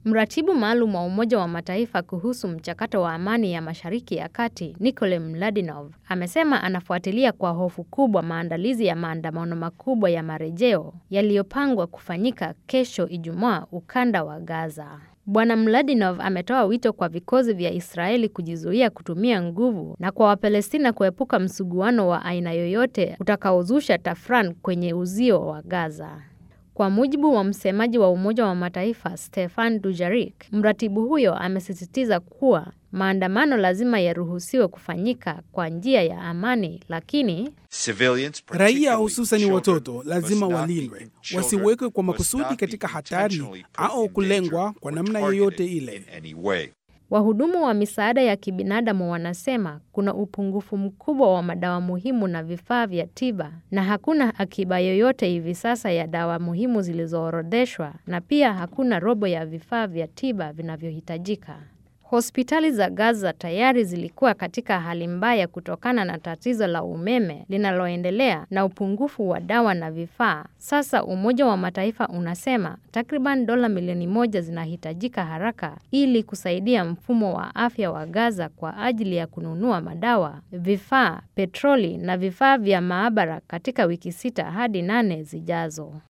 Mratibu maalum wa Umoja wa Mataifa kuhusu mchakato wa amani ya Mashariki ya Kati, Nicole Mladinov, amesema anafuatilia kwa hofu kubwa maandalizi ya maandamano makubwa ya marejeo yaliyopangwa kufanyika kesho Ijumaa ukanda wa Gaza. Bwana Mladinov ametoa wito kwa vikosi vya Israeli kujizuia kutumia nguvu na kwa Wapalestina kuepuka msuguano wa aina yoyote utakaozusha tafrani kwenye uzio wa Gaza. Kwa mujibu wa msemaji wa Umoja wa Mataifa Stefan Dujarric, mratibu huyo amesisitiza kuwa maandamano lazima yaruhusiwe kufanyika kwa njia ya amani, lakini raia hususani watoto lazima walindwe, wasiwekwe kwa makusudi katika hatari au kulengwa kwa namna yoyote ile. Wahudumu wa misaada ya kibinadamu wanasema kuna upungufu mkubwa wa madawa muhimu na vifaa vya tiba na hakuna akiba yoyote hivi sasa ya dawa muhimu zilizoorodheshwa na pia hakuna robo ya vifaa vya tiba vinavyohitajika. Hospitali za Gaza tayari zilikuwa katika hali mbaya kutokana na tatizo la umeme linaloendelea na upungufu wa dawa na vifaa. Sasa Umoja wa Mataifa unasema takriban dola milioni moja zinahitajika haraka ili kusaidia mfumo wa afya wa Gaza kwa ajili ya kununua madawa, vifaa, petroli na vifaa vya maabara katika wiki sita hadi nane zijazo.